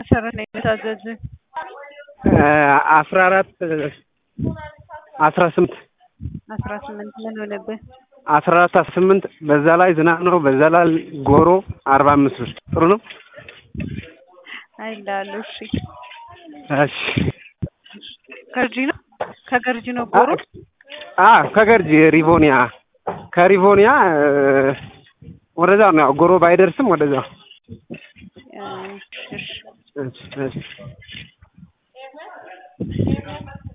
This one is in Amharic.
መሰረት ነው የታዘዝ አስራ አራት አስራ ስምንት አስራ ስምንት ምን ሆነብህ? አስራ አራት አስራ ስምንት በዛ ላይ ዝናብ ነው። በዛ ላይ ጎሮ አርባ አምስት ብር ጥሩ ነው። አይ እንዳሉ እሺ። እሺ ገርጂ ነው ከገርጂ ነው ጎሮ አ ከገርጂ ሪቮኒያ ከሪቮኒያ ወደዛ ነው ያው ጎሮ ባይደርስም ወደዛ እሺ እሺ እሺ